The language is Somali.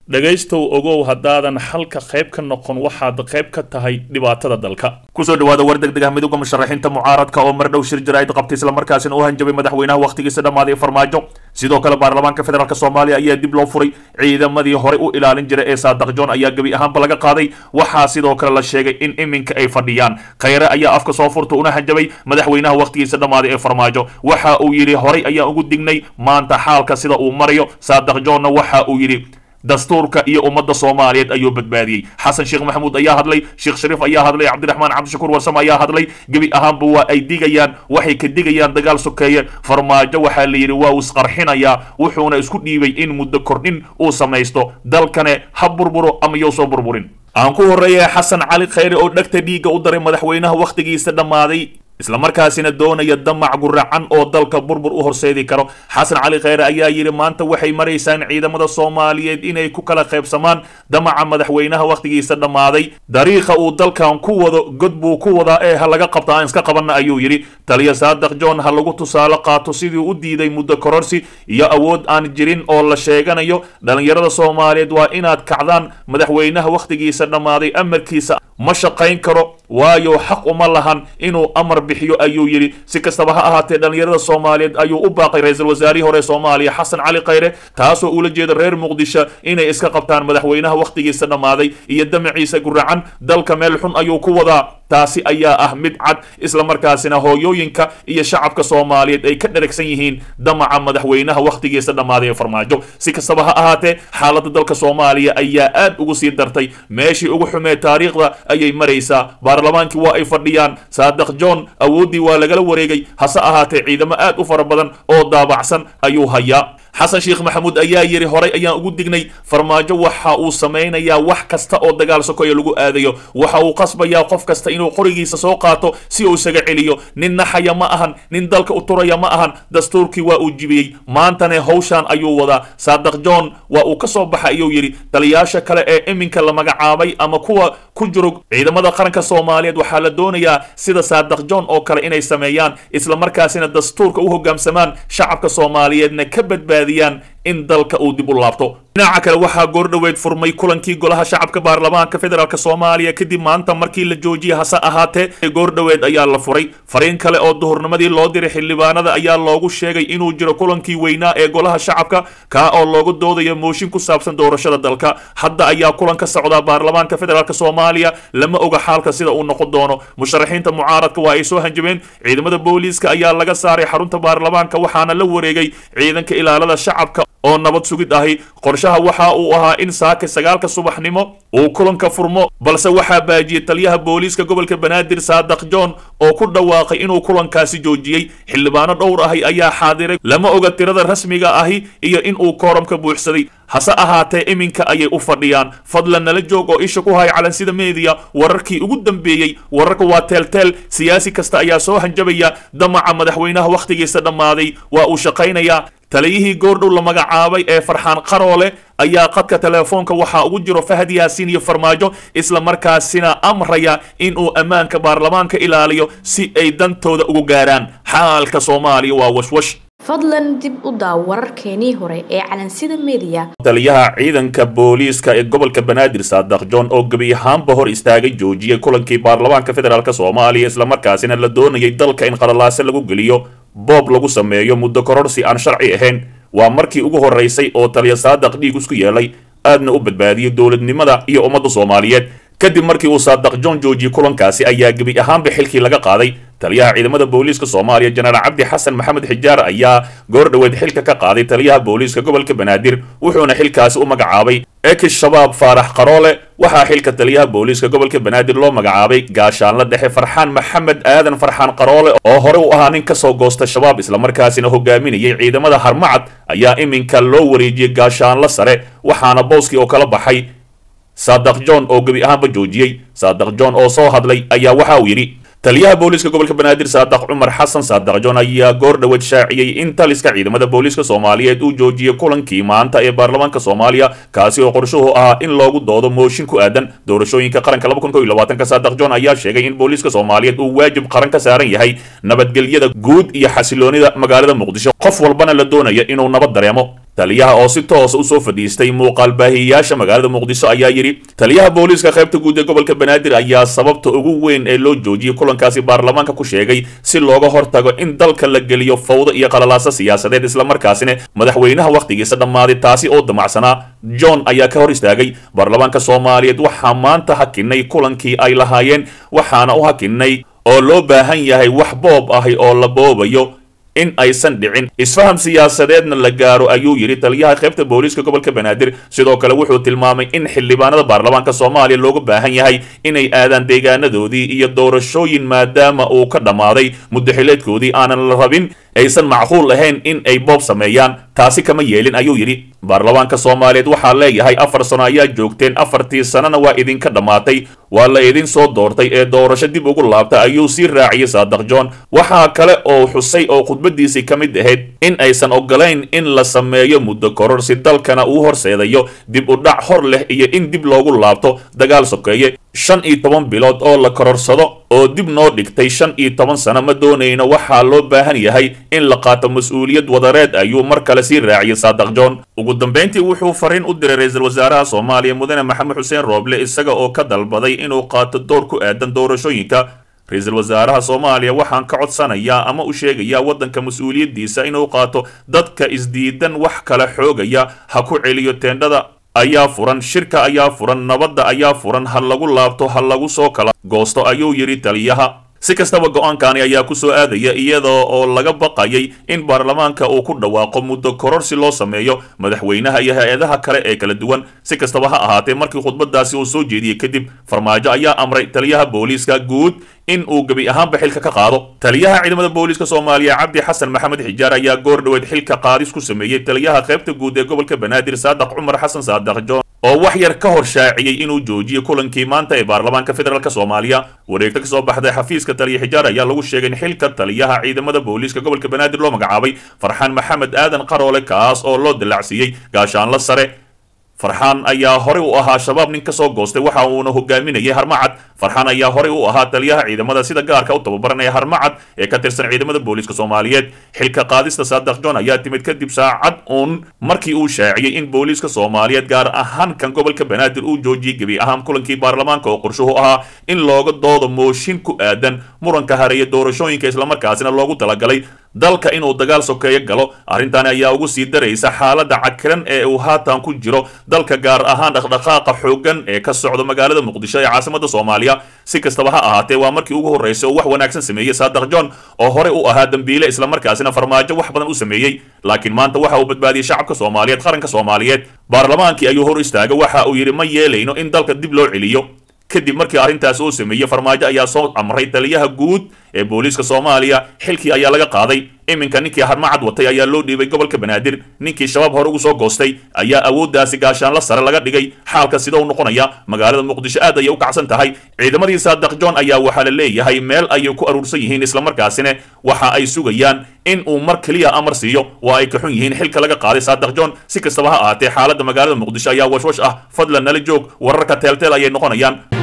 dhegaystow ogow haddaadan xalka qayb ka noqon waxaad qayb ka tahay dhibaatada dalka kusoo dhawaada war deg deg ah midowga musharaxiinta mucaaradka oo mar dhow shir jaraa'id qabtay islamarkaasina u hanjabay madaxweynaha wakhtigiisa dhammaaday farmaajo sidoo kale baarlamaanka federaalk soomaaliya ayaa dib loo furay ciidamadii horey u ilaalin jiray ee saadaq john ayaa gebi ahaanba laga qaaday waxaa sidoo kale la sheegay in iminka ay fadhiyaan khayre ayaa afka soo furta una hanjabay madaxweynaha wakhtigiisa dhammaaday ee farmaajo waxa uu yidhi horey ayaa ugu dignay maanta xaalka sida uu marayo saadaq johnna waxa uu yidhi dastuurka iyo ummadda soomaaliyeed ayuu badbaadiyey xasan sheekh maxamuud ayaa hadlay sheekh shariif ayaa hadlay cabdiraxmaan cabdishakuur warsame ayaa hadlay gebi ahaanba waa ay digayaan waxay ka digayaan dagaal sokeeye farmaajo waxaa la yidhi waa uu isqarxinayaa wuxuuna isku dhiibay in muddo kordhin uu samaysto dalkane ha burburo ama yow soo burburin aan ku horreeya xasan cali khayre oo dhegta dhiigga u daray madaxweynaha wakhtigiisa dhammaaday islamarkaasina doonaya damac guracan oo dalka burbur u horseedi karo xasan cali khayre ayaa yidhi maanta waxay maraysaan ciidamada soomaaliyeed inay ku kala qaybsamaan damaca madaxweynaha wakhtigiisa dhammaaday dariiqa uu dalkan ku wado god buu ku wadaa ee ha laga qabta aan iska qabanna ayuu yidhi taliya saadaq john ha lagu tusaale qaato sidii u diiday muddo kororsi iyo awood aan jirin oo la sheeganayo dhallinyarada soomaaliyeed waa inaad kacdaan madaxweynaha wakhtigiisa dhammaaday amarkiisa ma shaqayn karo waayo xaq uma lahan inuu amar bixiyo ayuu yidhi si kastaba ha ahaatee dhallinyarada soomaaliyeed ayuu u baaqay ra-iisul wasaarihii hore soomaaliya xasan cali khayre taasoo ula jeeda reer muqdisho inay iska qabtaan madaxweynaha wakhtigiisa dhammaaday iyo damaciisa guracan dalka meel xun ayuu ku wadaa taasi ayaa ah mid cad islamarkaasina hooyooyinka iyo shacabka soomaaliyeed ay ka dheragsan yihiin damaca madaxweynaha wakhtigiisa dhammaaday ee farmaajo si kastaba ha ahaatee xaaladda dalka soomaaliya ayaa aad ugu sii dartay meeshii ugu xumee taariikhda ayay maraysaa baarlamaankii waa ay fadhiyaan saadaq john awooddii waa lagala wareegay hase ahaatee ciidamo aad u fara badan oo daabacsan ayuu hayaa xasan sheekh maxamuud ayaa yidhi horay ayaan ugu dignay farmaajo waxa uu samaynayaa wax kasta oo dagaal sokoya lagu aadayo waxa uu qasbayaa qof kasta inuu qorigiisa soo qaato si uu isaga celiyo nin naxaya ma ahan nin dalka u turaya ma ahan dastuurkii waa uu jibiyey maantane howshaan ayuu wadaa saadaq john waa uu ka soo baxa ayuu yidhi taliyaasha kale ee iminka la magacaabay ama kuwa ku jiro ciidamada qaranka soomaaliyeed waxaa la doonayaa sida saadaq john oo kale inay sameeyaan islamarkaasina dastuurka u hogaamsamaan shacabka soomaaliyeedna ka badbaadiyaan in dalka uu dib u laabto dhinaca kale waxaa goordhoweed furmay kulankii golaha shacabka baarlamaanka federaalk soomaaliya kadib maanta markii la joojiyay hase ahaatee goordhoweed ayaa la furay fariin kale oo duhurnimadii loo diray xildhibaanada ayaa loogu sheegay inuu jiro kulankii weynaa ee golaha shacabka kaa oo loogu doodayo mooshin ku saabsan doorashada dalka hadda ayaa kulan ka socdaa baarlamaanka federaalk soomaaliya lama oga xaalka sida uu noqon doono musharaxiinta mucaaradka waa ay soo hanjabeen ciidamada booliiska ayaa laga saaray xarunta baarlamaanka waxaana la wareegay ciidanka ilaalada shacabka oo nabad sugid ahi qorshaha waxa uu ahaa in saaka sagaalka subaxnimo uu kulanka furmo balse waxaa baajiyey taliyaha booliiska gobolka banaadir saadaq john oo ku dhawaaqay inuu kulankaasi joojiyey xildhibaano dhowr ahi ayaa xaadiray lama oga tirada rasmiga ahi iyo in uu kooramka buuxsaday hase ahaatee iminka ayay u fadhiyaan fadlan nala joog oo isha ku haya calansida meediya wararkii ugu dambeeyey wararka waa teelteel siyaasi kasta ayaa soo hanjabaya damaca madaxweynaha wakhtigiisa dhammaaday waa uu shaqaynayaa taliyihii goordhow la magacaabay ee farxaan qaroole ayaa qadka teleefoonka waxaa ugu jiro fahad yaasiin iyo farmaajo isla markaasina amraya inuu ammaanka baarlamaanka ilaaliyo si ay dantooda ugu gaaraan xaalka soomaaliya waa washwash fadlan dib u daaw wararkeenii hore ee calansida meediya taliyaha ciidanka booliiska ee gobolka banaadir saadaq john oo gebi ahaanba hor istaagay joojiyey kulankii baarlamaanka federaalk soomaaliya islamarkaasina la doonayay dalka in qalalaase lagu geliyo boob lagu sameeyo muddo kororsi aan sharci ahayn waa markii ugu horeysay oo taliya saadaq dhiig isku yeelay aadna u badbaadiyey dowladnimada iyo ummadda soomaaliyeed kadib markii uu saadaq john joojiyey kulankaasi ayaa gebi ahaanba xilkii laga qaaday taliyaha ciidamada booliiska soomaaliya jenaraal cabdi xasan maxamed xijaar ayaa goor dhoweed xilka ka qaaday taliyaha booliiska gobolka banaadir wuxuuna xilkaasi u magacaabay ekish shabaab faarax qaroole waxaa xilka taliyaha booliiska gobolka banaadir loo magacaabay gaashaanla dhexe farxaan maxamed aadan farxaan qaroole oo hore u ahaa nin kasoo goosta shabaab islamarkaasina hogaaminayay ciidamada harmacad ayaa iminka loo wareejiyey gaashaanla sare waxaana booskii oo kala baxay saadaq john oo gebi ahaanba joojiyey saadaq john oo soo hadlay ayaa waxa uu yidhi taliyaha booliiska gobolka banaadir saadaq cumar xasan saadaq john ayaa goor dhoweed shaaciyey in taliska ciidamada booliiska soomaaliyeed uu joojiyey kulankii maanta ee baarlamaanka soomaaliya kaasi oo qorshuhu ahaa in loogu doodo mooshin ku aadan doorashooyinka qaranka ka saadaq john ayaa sheegay in booliiska soomaaliyeed uu waajib qaran ka saaran yahay nabadgelyada guud iyo xasiloonida magaalada muqdisho qof walbana la doonaya inuu nabad dareemo taliyaha oo si toosa usoo fadhiistay muuqaal baahiyayaasha magaalada muqdisho ayaa yidhi taliyaha booliiska qaybta guud ee gobolka banaadir ayaa sababta ugu weyn ee loo joojiyey kulankaasi baarlamaanka ku sheegay si looga hortago in dalka la geliyo fawdo iyo qalalaaso siyaasadeed islamarkaasina madaxweynaha wakhtigiisa dhammaaday taasi oo damacsanaa john ayaa ka hor istaagay baarlamaanka soomaaliyeed waxaa maanta hakinay kulankii ay lahaayeen waxaana u hakinay oo loo baahan yahay wax boob ahi oo la boobayo in aysan dhicin isfaham siyaasadeedna la gaaro ayuu yidhi taliyaha qaybta booliiska gobolka banaadir sidoo kale wuxuu tilmaamay in xildhibaanada baarlamaanka soomaaliya looga baahan yahay inay aadaan deegaanadoodii iyo doorashooyin maadaama uu ka dhammaaday muddaxileedkoodii aanan la rabin aysan macquul ahayn in ay boob sameeyaan taasi kama yeelin ayuu yidhi baarlamaanka soomaaliyeed waxaa leeyahay afar sano ayaa joogteen afartii sanana waa idinka dhammaatay waa la idin soo doortay ee doorasho dib ugu laabta ayuu sii raaciyey saadaq john waxaa kale oo xusay oo khudbadiisii ka mid ahayd in aysan ogolayn in la sameeyo muddo koror si dalkana uu horseedayo dib u dhac hor leh iyo in dib loogu laabto dagaal sokeeye shan iyo toban bilood oo la kororsado oo dib noo dhigtay shan iyo toban sano ma doonayno waxaa loo baahan yahay in la qaato mas-uuliyad wadareed ayuu mar kale sii raaciyey saadaq john ugu dambayntii wuxuu fariin u diray ra-iisul wasaaraha soomaaliya mudane maxamed xuseen rooble isaga oo ka dalbaday inuu qaato door ku aadan doorashooyinka ra-iisul wasaaraha soomaaliya waxaan ka codsanayaa ama u sheegayaa waddanka mas-uuliyaddiisa inuu qaato dadka isdiidan wax kala xoogaya ha ku celiyo teendhada ayaa furan shirka ayaa furan nabadda ayaa furan ha lagu laabto ha lagu soo kala goosto ayuu yidhi taliyaha si kastaba go-aankani ayaa ku soo aadaya iyada oo laga baqayay in baarlamaanka uu ku dhawaaqo muddo koror si loo sameeyo madaxweynaha iyo hay-adaha kale ee kala duwan si kastaba ha ahaatee markii khudbadaasi uu soo jeediyey kadib farmaajo ayaa amray taliyaha booliiska guud in uu gebi ahaanba xilka ka qaado taliyaha ciidamada booliiska soomaaliya cabdi xasan maxamed xijaar ayaa goor dhoweed xilka qaadis ku sameeyey taliyaha qaybta guud ee gobolka banaadir saadaq cumar xasan saadaq john oo wax yar ka hor shaaciyey inuu joojiyo kulankii maanta ee baarlamaanka federaalk soomaaliya wareegto kasoo baxday xafiiska taliya xijaar ayaa lagu sheegay in xilka taliyaha ciidamada booliiska gobolka banaadir loo magacaabay farxaan maxamed aadan qaroole kaas oo loo dallacsiiyey gaashaanla sare farxaan ayaa horey u ahaa shabaab nin kasoo goostay waxa uuna hogaaminayay harmacad farxaan ayaa horey u ahaa taliyaha ciidamada sida gaarka u tababaranaya harmacad ee ka tirsan ciidamada booliiska soomaaliyeed xilka qaadista saadaq john ayaa timid kadib saacad uun markii uu shaaciyey in booliiska soomaaliyeed gaar ahaan kan gobolka banaadir uu joojiyey gebi ahaan kulankii baarlamaanka oo qorshuhu ahaa in looga doodo mooshin ku aadan muranka hareeya doorashooyinka islamarkaasina loogu talagalay dalka inuu dagaal sokeeyo galo arrintaani ayaa ugu sii daraysa xaaladda cakiran ee uu haatan ku jiro dalka gaar ahaan dhaqdhaqaaqa xooggan ee ka socda magaalada muqdisho ee caasimada soomaaliya si kastaba ha ahaatee waa markii ugu horreysay oo wax wanaagsan sameeyey saadaq john oo horey u ahaa dembiile islamarkaasina farmaajo wax badan u sameeyey laakiin maanta waxa uu badbaadiyey shacabka soomaaliyeed qaranka soomaaliyeed baarlamaankii ayuu hor istaagay waxa uu yidhi ma yeelayno in dalka dib loo celiyo kadib markii arrintaas uu sameeyey farmaajo ayaa soo amray taliyaha guud ee booliiska soomaaliya xilkii ayaa laga qaaday iminka ninkii harmacad watay ayaa loo dhiibay gobolka banaadir ninkii shabaab hore ugu soo goostay ayaa awooddaasi gaashaanla sare laga dhigay xaalka sida u noqonaya magaalada muqdisho aad ayay u kacsan tahay ciidamadii saadaq john ayaa waxaa la leeyahay meel ayay ku aruursan yihiin islamarkaasina waxa ay sugayaan in uu mar keliya amar siiyo waa ay ka xun yihiin xilka laga qaaday saadaq john si kastaba ha ahaatee xaaladda magaalada muqdisho ayaa washwash ah fadlan nala joog wararka teelteel ayay noqonayaan